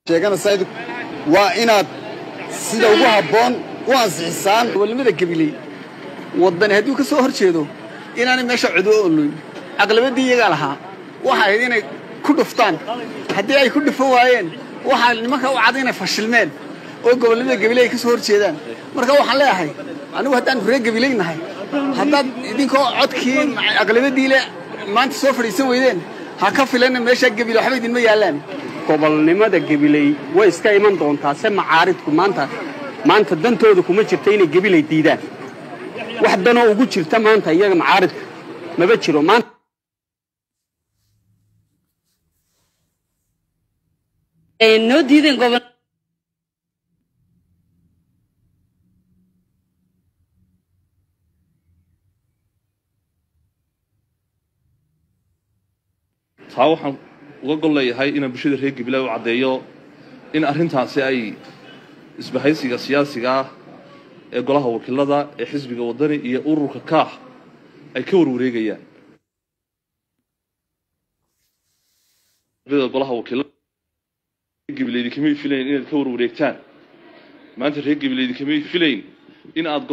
sheeganaysaa waa inaad sida ugu habboon u ansixisaan gobolnimada gabiley waddani hadduu ka soo hor jeedo inaanay meesha codo oloyn aqlabaddii iyagaa lahaa waxa ahayd inay ku dhuftaan haddii ay ku dhufo waayeen waxaa nimanka u cad inay fashilmeen oo gobolnimada gabiley ay ka soo hor jeedaan marka waxaan leeyahay anigu haddaan reer gabiley nahay haddaad idinkoo codkii aqlabaddii le maanta soo fadhiisan weydeen ha ka filanna meeshaa gabiley waxba idinma yaallaan gobolnimada gabiley way iska iman doontaa se macaaridku maanta maanta dantooda kuma jirta inay gabiley diidaan wax danoo ugu jirta maanta iyaga macaaridka maba jiro maanta noo diideen gobol taa waxaan uga gol leeyahay inaan bulshada reer gabiley u caddeeyo in arrintaasi ay isbahaysiga siyaasiga ah ee golaha wakiilada ee xisbiga waddani iyo ururka kaax ay ka warwareegayaan golaha wakiilada gabileydi kamay filayn inaad ka warwareegtaan maanta reer gabileydi kamay filayn in aad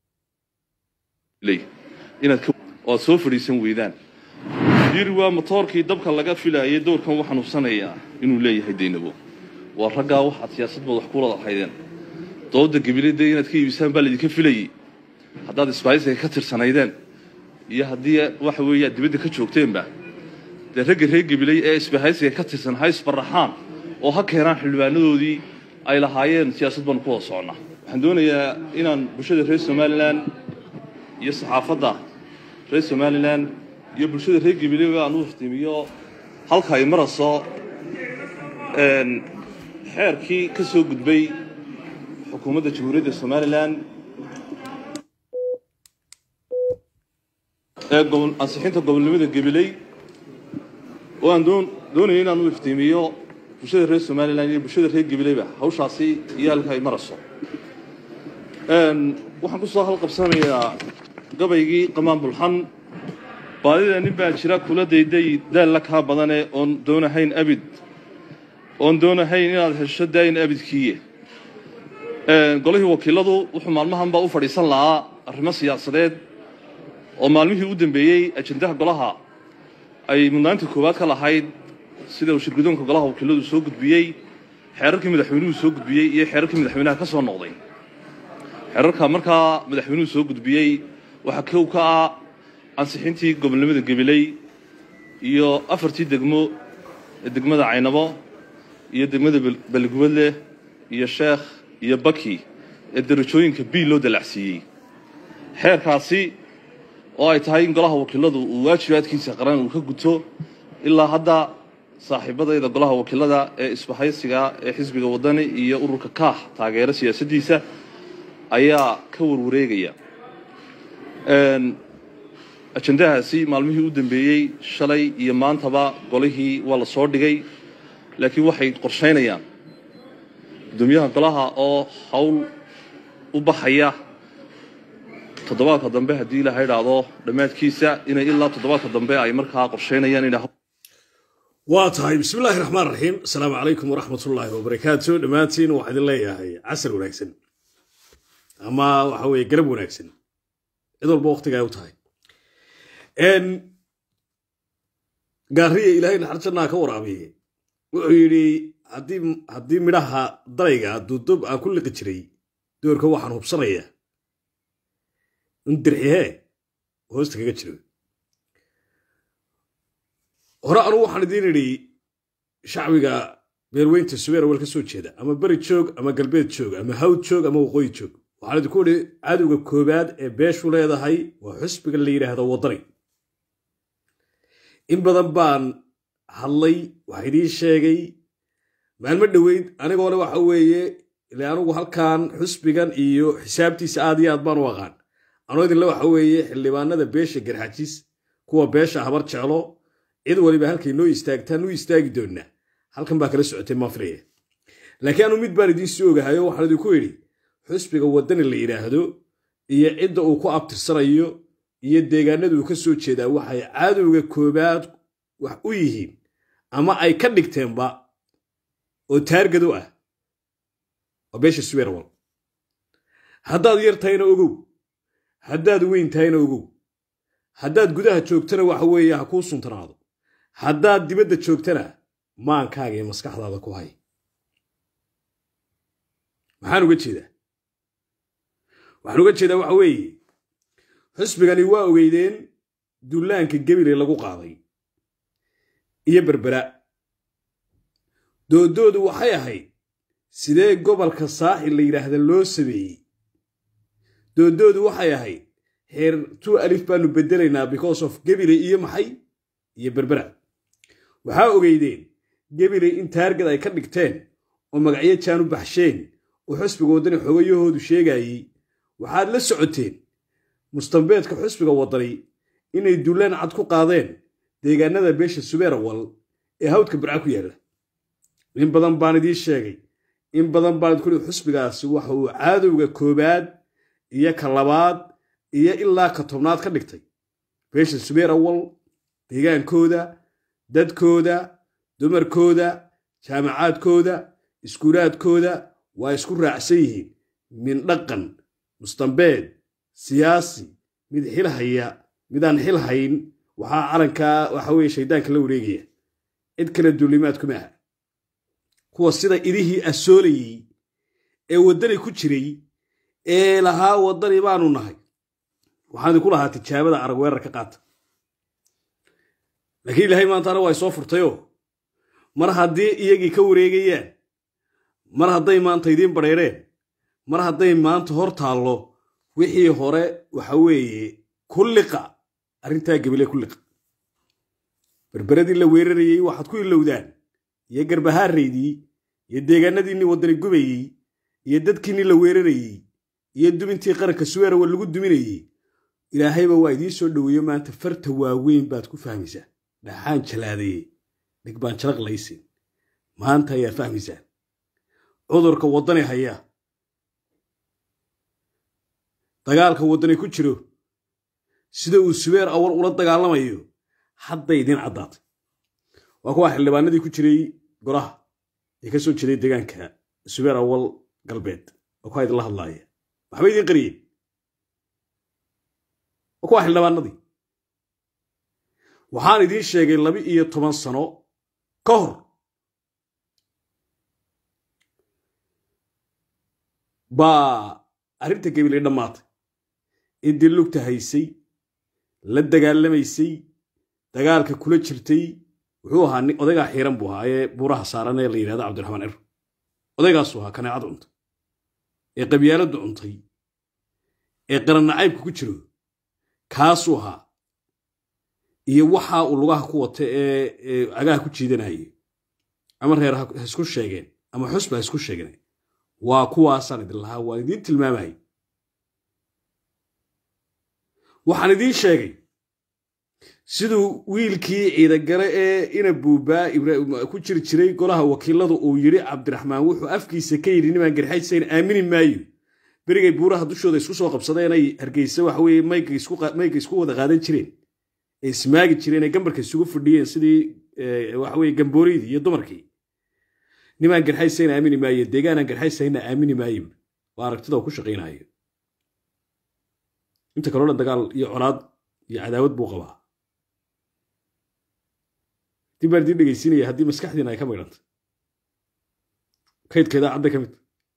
inaad oo aad soo fadhiisan weydaan yiri waa motoorkii dabka laga filaayay dowrkan u xanuunsanayaa inuu leeyahay daynabo waa raggaa waxaad siyaasadbood wax kulada ahaydeen dooda gabilada inaad ka iibisaan baa laydinka filayey haddaad isbaaysiga ka tirsanaydeen iyo haddii waxa weeyaa dibadda ka joogteenba dee ragga reer gabiley ee isbahaysiga ka tirsan ha isbaraxaan oo ha keenaan xildhibaanadoodii ay lahaayeen siyaasad baanu ku wada soconnaa waxaan doonayaa inaan bulshada reer somalilan iyo saxaafadda reer somalilan iyo bulshada reer gabiley aan u iftiimiyo halka ay marayso xeerkii ka soo gudbay xukuumadda jamhuuriyadda somalilan ee ansixinta gobolnimada gabiley oo aan doonaya inaan u iftiimiyo bulshada reer somalilan iyo bulshada reer gabileyba hawshaasi iyo halka ay marayso waxaan ku soo halqabsanayaa gabaygii qamaan bulxan baadida nin baa jira kula dayday daalla kaa badane oon doonahayn abid oon doonahayn inaad hesho daayin abidkiiye golihii wakiiladu wuxuu maalmahan baa u fadhiisan lahaa arrimo siyaasadeed oo maalmihii u dambeeyey ajendaha golaha ay mudnaanta koowaad ka lahayd sida uu shirgudoonka golaha wakiiladu soo gudbiyey xeerarkii madaxweynuhu soo gudbiyey iyo xeerarkii madaxweynaha ka soo noqday xeerarka markaa madaxweynuhu soo gudbiyey waxaa kow ka ah ansixintii gobolnimada gabiley iyo afartii degmo ee degmada caynabo iyo degmada baligubadle iyo sheekh iyo baki ee darajooyinka b loo dalacsiiyey xeerkaasi oo ay tahay in golaha wakiiladu uu waajibaadkiisa qaran uu ka guto ilaa hadda saaxiibadayda golaha wakiilada ee isbahaysiga ee xisbiga waddani iyo ururka kaax taageera siyaasaddiisa ayaa ka warwareegaya ajendahaasi maalmihii u dambeeyey shalay iyo maantaba golihii waa la soo dhigay laakiin waxay qorshaynayaan guddoomiyaha golaha oo hawl u baxaya toddobaadka dambe haddii ilaha idhaahdo dhammaadkiisa inay ilaa toddobaadka dambe ay markaa qorshaynayaan inay waa tahay bismi illaahi raxmaan raxiim asalaamu calaykum waraxmatullaahi wabarakaatu dhammaantiin waxaa idin leeyahay casar wanaagsan ama waxa weeye garab wanaagsan cid walba waqtiga ay u tahay gaariya ilaahay naxar jannaa ka waraabiye wuxuu yidhi haddii midhaha darayga duudob aan ku liqi jiray doorka waxaan hubsanayaa in dirxihee hoosta kaga jiro hore anugu waxaan idiin idhi shacbiga beerweynta subeer awal ka soo jeeda ama beri joog ama galbeed joog ama hawd joog ama waqooyi joog waxaan idinku idhi cadowga koowaad ee beeshu leedahay waa xusbiga la yidhaahdo waddani in badan baan hadlay waxa idiin sheegay maalmo dhoweyd anigoole waxa weeye ile anugu halkan xusbigan iyo xisaabtiisa aad iyo aad baan u aqaan anoo idinle waxa weeye xildhibaanada beesha garxajis kuwa beesha habar jeclo cid waliba halkay noo istaagtaan u istaagi doonnaa halkan baa kala socotay maafilaya laakiin anu mid baan idiin sii ogahayo waxaan idinku idhi xusbiga waddani la yidhaahdo iyo cidda uu ku abtirsanayo iyo deegaanada uu ka soo jeedaa waxay cadowga koobaad wax u yihiin ama ay ka dhigteenba oo taargado ah waa beesha suweerwal haddaad yar tahayna ogow haddaad weyn tahayna ogow haddaad gudaha joogtana waxa weeye ha kuu suntanaado haddaad dibadda joogtana maankaaga iyo maskaxdaada ku hay maxaan uga jeedaa waxaan uga jeedaa waxa weeye xusbigani waa ogeydeen dullaanka gebile lagu qaaday iyo berbera doodoodu waxay ahayd sidee gobolka saaxil la yidhaahda loo sameeyey doodoodu waxay ahayd heer two alif baanu beddelaynaa because of gebile iyo maxay iyo berbera waxaa ogeydeen gebile in taargad ay ka dhigteen oo magacyo jaan u baxsheen oo xusbiga waddani xogayahoodu sheegayey waxaad la socoteen mustambeedka xusbiga waddani inay dullaan cad ku qaadeen deegaanada beesha subeerawal ee hawdka barca ku yaalla in badan baan idiin sheegay in badan baan idkuli xusbigaasi waxa uu caadowga koobaad iyo ka labaad iyo ilaa ka tobnaad ka dhigtay beesha subeerawal deegaankooda dadkooda dumarkooda jaamacaadkooda iskuulaadkooda waa isku raacsan yihiin min dhaqan mustambeed siyaasi mid xil haya midaan xil hayn waxaa calankaa waxa weye shaydaanka la wareegaya cid kale duulimaadkuma aha kuwa sida idihii asoolayey ee waddani ku jiray ee lahaa waddani baanu nahay waxaan idinku lahaa tijaabada arag weerar ka qaata laakiin ilaahay maantaana waa soo furtayoo mar haddii iyagii ka wareegayaan mar hadday maanta idiin badheereen mar hadday maanta hor taallo wixii hore waxa weeye ku liqa arrintaa gebile ku liqa berberadii la weerarayey waxaad ku ilowdaan iyo garbahaaraydii iyo deegaanadiinii waddani gubayey iyo dadkiinnii la weerarayey iyo dumintii qaranka suweerawa lagu duminayey ilaahayba waa idiin soo dhoweeyo maanta farta waaweyn baad ku fahmaysaa dhaxaan jalaadaye dhig baan jalaq laysin maanta ayaad fahmaysaan cudurka waddani haya dagaalka waddani ku jiro sida uu subeer awal ula dagaalamayo hadday idiin caddaatay waa kuwa xildhibaanadii ku jiray goraha ee ka soo jeeday deegaanka subeer awal galbeed waa kuwa idinla hadlaaya waxba idiin qariyeen waa kuwa xildhibaanadii waxaan idiin sheegay laba iyo toban sano ka hor baa arrinta gabilay dhammaatay ciddii lugta haysay la dagaalamaysay dagaalka kula jirtay wuxuu ahaa odaygaa xiiran buu ahaa ee buuraha saaran ee la yidhahda cabdiraxmaan cir odaygaasuu ahaa kaneecad cuntay ee qabyaaladdu cuntay ee qarannacaybka ku jiro kaasuu ahaa iyo waxa uu lugaha ku wata ee cagaha ku jiidanayay ama reer ha isku sheegeen ama xusba ha isku sheegeen waa kuwaasaan idin lahaa waan idiin tilmaamayay waxaan idiin sheegay siduu wiilkii ciidagale ee ina buubaa ku jiri jiray golaha wakiiladu uu yidhi cabdiraxmaan wuxuu afkiisa ka yidhi nimaan garxaysayn aamini maayo berigay buuraha dushooda isku soo qabsadeenay hargeysa waxa weye mayga isku wada qaadan jireen ee ismaagi jireen ee gambarka isugu fadhiyeen sidii waxa weye gambooriydii iyo dumarkii nimaan garxaysayna aamini maayo deegaanaan garxaysayna aamini maayo waa aragtida uu ku shaqaynayo inta kaloo dhan dagaal iyo colaad iyo cadaawad buu qabaa dib baan idiin dhegaysiinaya haddii maskaxdiina ay ka maydhantay kaydka idaacadda ka mid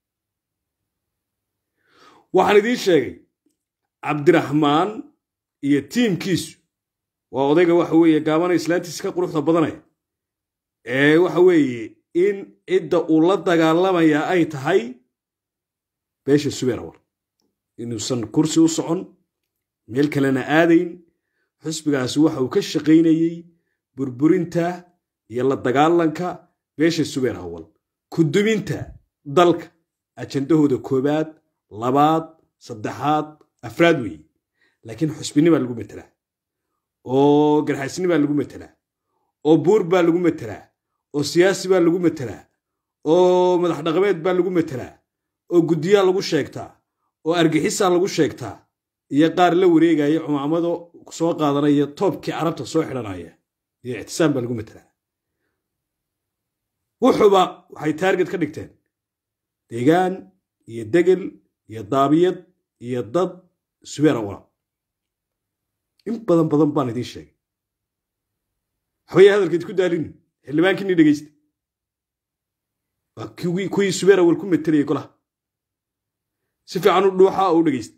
waxaan idiin sheegay cabdiraxmaan iyo tiimkiisu waa odayga waxa weeye gaabana islaantiisa ka quruxda badanaya ee waxa weeye in cidda uu la dagaalamayaa ay tahay beesha subeerawar inuusan kursi u socon meel kalena aadayn xusbigaasi waxa uu ka shaqaynayey burburinta iyo la dagaalanka beesha subeer awal kuduminta dalka ajandahooda koobaad labaad saddexaad afraad weeye laakiin xusbini baa lagu metelaa oo garxaysni baa lagu metelaa oo buur baa lagu metelaa oo siyaasi baa lagu metelaa oo madax dhaqameed baa lagu metelaa oo guddiyaa lagu sheegtaa oo argixisaa lagu sheegtaa iyo qaar la wareegaya cumaamado soo qaadanaya toobkii carabta soo xidhanaya iyo ictisaam baa lagu metelaa wuxuba waxay taarget ka dhigteen deegaan iyo degel iyo daabiyad iyo dad subeer awala in badan badan baan idiin sheegay waxbaya hadalkeed ku daalini xildhibaankiini dhegeysta waa kuwii kuwii subeer awal ku metelayay golaha si fiican u dhuuxa oo u dhegeysta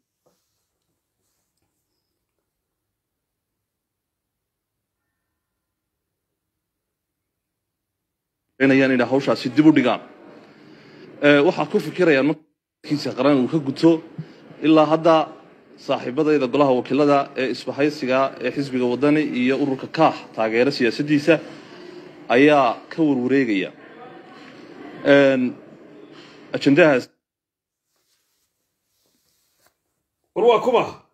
inayaan inay hawshaasi dib u dhigaan Ee, waxaa ku fikirayaan markiisa qaran uu ka guto ilaa hadda saaxiibadayda golaha wakiilada ee isbahaysiga ee xisbiga wadani iyo ururka kaax taageera siyaasaddiisa ayaa ka warwareegaya Een, ajendahaas war waa kuma